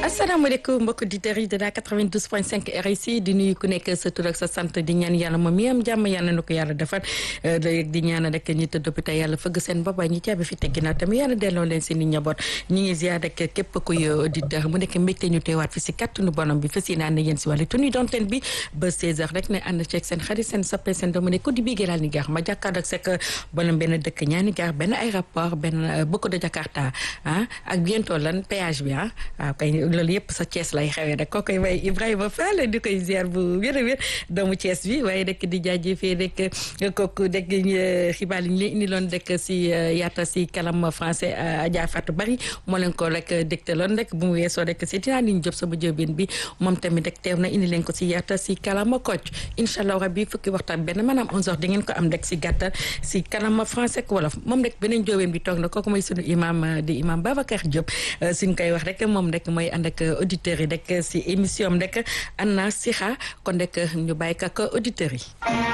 asalaamaaleykum mbokk auditeurs yi de la 92.5 RIC di nuyu ku nekk sa tur ak sa sant di ñaan yàlla moom mi am jàmm yàlla na ko yàlla defal di ñaan rek ñi tëdd hôpital yàlla fëgg seen bopp ñi caabi fi teggi naa tamit yàlla delloo leen seen i njaboot ñi ngi ziar rek képp kuy auditeur mu nekk mbégte ñu teewaat fi si kàttanu borom bi fas yéene ànd yéen si wàllu tenue d'antenne bi ba 16h rek ne ànd ceeg seen xarit seen soppe seen doomu ne ko di bii gëlaal ni gaax ma jàkkaarloo ak sekk bonam benn dëkk ñaani gaar benn aéroport benn beaucoup de Jakarta ah ak bientôt lan péage bi ah waaw kay loolu yëpp sa Thiès lay xewee rek kookoy way Ibrahima Fall di koy ziar bu wér a wér doomu Thiès bi waaye rek di jaajëfee rek kooku dégg xibaar yi ñu leen indi loon rek si yaata si kalam français Adja Fatou Bari moo leen ko rek dégtaloon rek bu mu weesoo rek si dinaa liñ job sama jóobeen bi moom tamit rek teew na indi leen ko si yaata si kalama Kocc incha allah rabbi fukki waxtaan benn maanaam 11h di ngeen ko am rek si gàttal si kalama français ak wolof moom rek beneen jóobeen bi toog na kooku mooy sunu imam di imam Babacar Diop suñ koy wax rek moom rek mooy ànd ak auditeurs yi rek si émission am rek Anna Sixa kon rek ñu bàyyi ko ak auditeurs yi